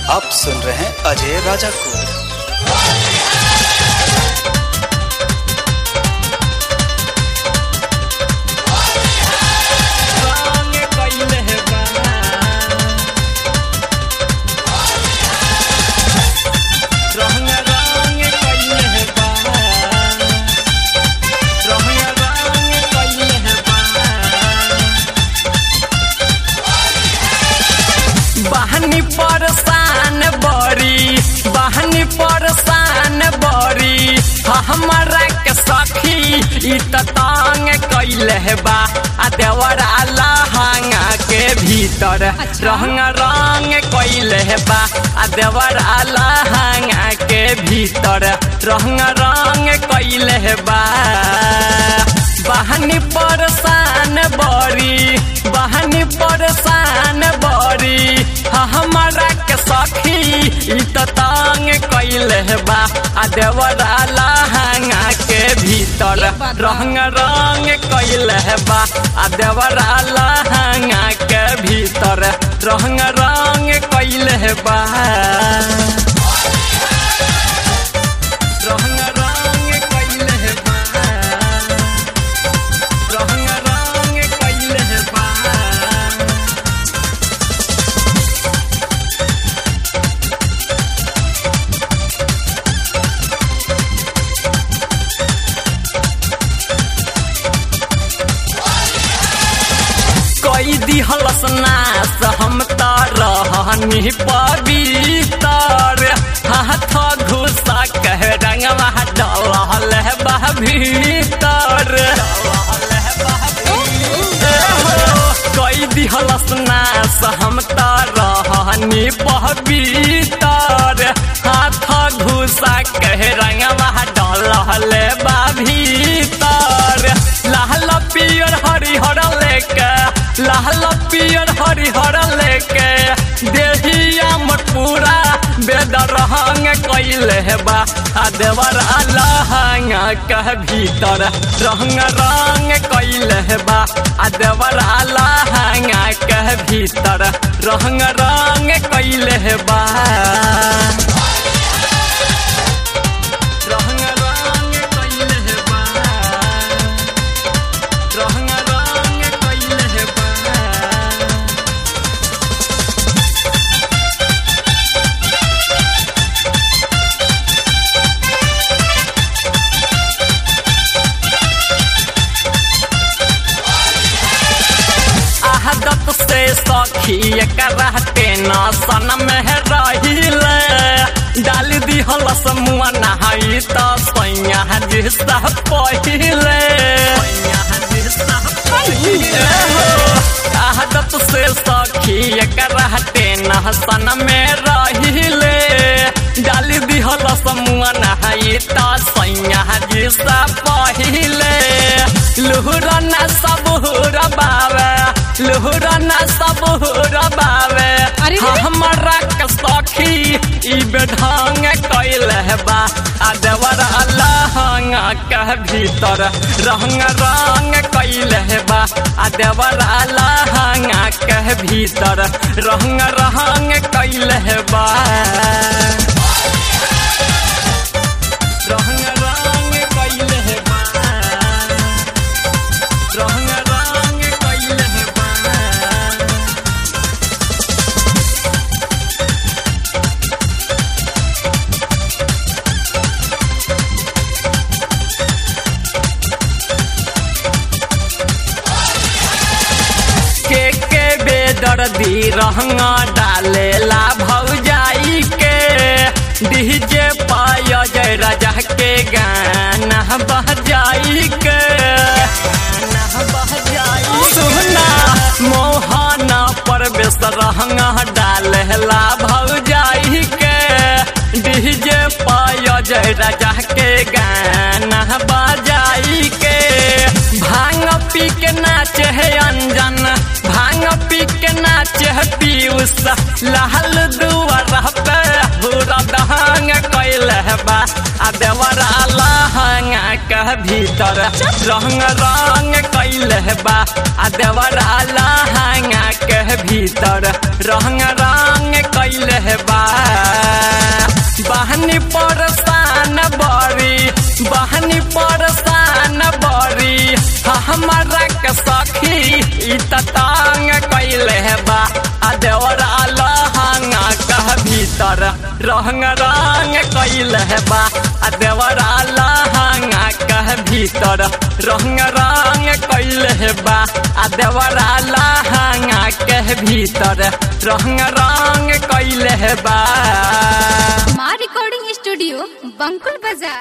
आप सुन रहे हैं अजय राजा को रंग कइले बा रंग रंग कइले बा रंग रंग कइले बा बहनी परसान बड़ी बहनी परसान बड़ी हमारा के सखी ई त तंग कइले बा आ देवरा लहंगा के भीतर रंग रंग कइले बा आ देवरा लहंगा के भीतर रंग रंग कइले बा बहनी परसान बड़ी बहनी परसान बड़ी हमारा के सखी ई त तंग कइले बा आ देवरा लहंगा के भीतर रंग रंग कइले बा आ देवरा लहंगा के भीतर रंग रंग कइले बा रंग रंग कइले बा रंग रंग कइले बा कई दिहलस नास हम त रहनी पवित्र हाथ घुसा कह रंगवा डलहल बह भीतर कई दिहलस नास हम त रहनी पवित्र हाथ घुसा कह रंगवा डलहल बा भीतर लाल पियर हरिहर लेके लाल पियर हरिहर लेके देहिया मोर पूरा बेदर रंग कइले बा आ देवर लहंग कह भीतर रंग रंग कइले बा आ देवर लहंग कह भीतर रंग रंग कइले बा रंग रंग कइले बा रंग रंग कइले बा आदत से सखी करहते न सन में रहिले डाल दिहल समुआ नहाई त सैया जिसा पहिले आदत से सखी करहते न सन में रहिले डाल दिहल समुआ नहाई त सैया जिसा पहिले लुहुरना सब रबावे लुहुरना सब रबावे अरे रे। हमरा के सखी ई बेढंग कइले बा आ देवर लहंग के भीतर रंग रंग कइले बा आ देवर लहंग के भीतर रंग रंग कइले बा रंग रंग कइले बा रंग रंग कइले बा के के बेदर्दी रहंग डालेला भौजाई के डीजे पाय जय राजा के गाना बजाई के सुना मोहन परवेश रहंग डालेला भौजाई के डीजे पाय जय राजा के गाना बजाई के भांग पी के नाचे है अंजन भांग पी के नाचे है पीयूष लाल दुआर पे पूरा दहंग कैल बा आ देवरा लहंग के भीतर रंग रंग कैले बा आ देवरा लहंगा के भीतर रंग रंग कैले बा बहनी परसान बरी बहनी परसान बरी हमारा के सखी ई तंग कैले बा आ देवरा लहंगा कह भीतर रंग रंग कैले बा आ देवरा लहंगा कह भीतर रंग रंग कैले बा आ देवरा लहंगा कह भीतर रंग रंग कैले बा माँ रिकॉर्डिंग स्टूडियो बंकुल बाजार